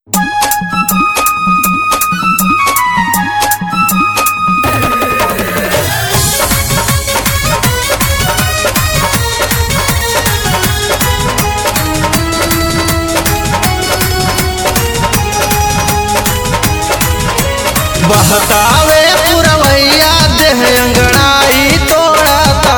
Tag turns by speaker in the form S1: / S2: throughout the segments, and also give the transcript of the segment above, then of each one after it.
S1: बहकावे पुरवैया देह अंगड़ाई तोड़ता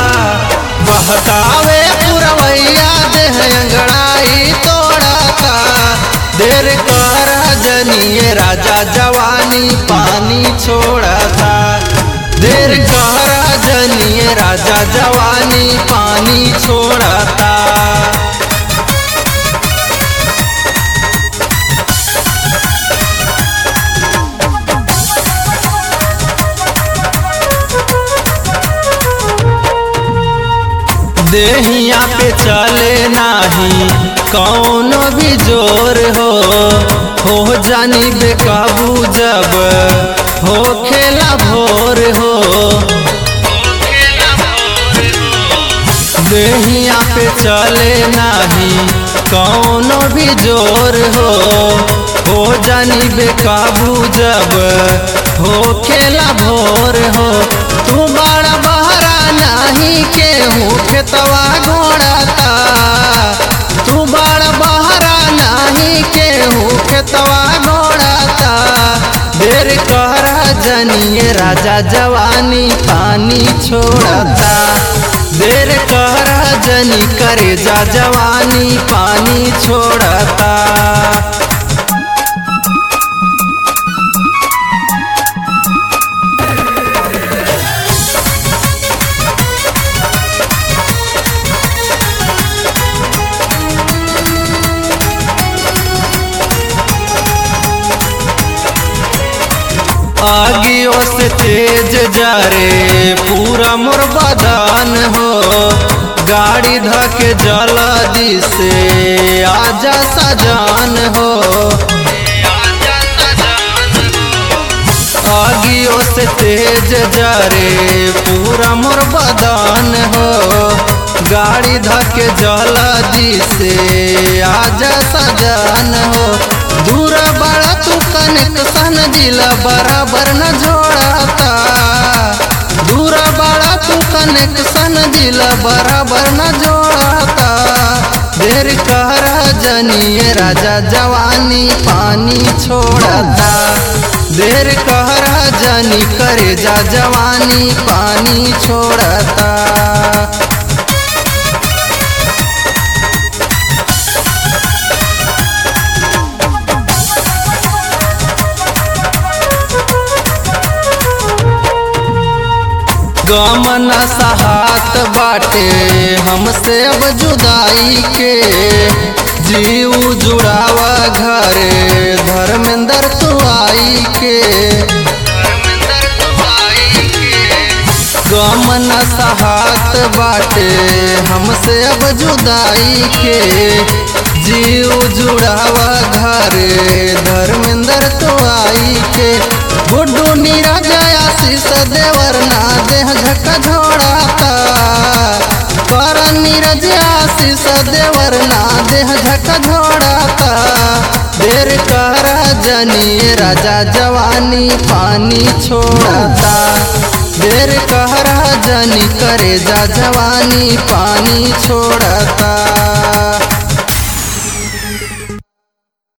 S1: बहकावे पुरवैया देह अंगड़ाई तोड़ता देर कर जनिए राजा जवानी पानी छोड़ता देर कर जनिए राजा जवानी पानी छोड़ता देहिया पे चले नाही कौनो भी जोर हो हो जानी बेकाबू जब हो खेला भोर हो देहिया पे चले नाही कौनो भी जोर हो हो जानी बेकाबू जब हो खेला भोर हो तू बड़ा बहरा नाही केहू खेतवा घोड़ता तू बड़ा बहरा नाही केहू खेतवा घोड़ता देर कर जनिए राजा जवानी पानी छोड़ता देर कर जनी करे जा जवानी पानी छोड़ता आगियों से तेज जा रे पूरा मोर बदान हो गाड़ी धके जल्दी से आजा सजान हो आगियों से तेज जा रे पूरा मोर बदान हो गाड़ी धके जल्दी से आजा सजान हो दूर बड़ा तू कनेक्शन जिला बराबर न जोड़ता दूर बड़ा तू कनेक्शन जिला बराबर न जोड़ता देर कर जनिए राजा जवानी पानी छोड़ता देर कर जनी करे जा जवानी पानी छोड़ता गमन सहात बाटे हमसे अब जुदाई के जीव जुड़ावा घरे धर्मेंद्र तू आई के गमन सहात बाटे हमसे अब जुदाई के जीव जुड़ावा घरे धर्मेंद्र तो आई के गुड्डू नीरज आशीष देवर ना देह झक झोड़ाता कर नीरज आशीष देवर ना देह झक झोड़ाता देर कर जनिए राजा जवानी पानी छोड़ता देर कर जनी करे जा जवानी पानी छोड़ता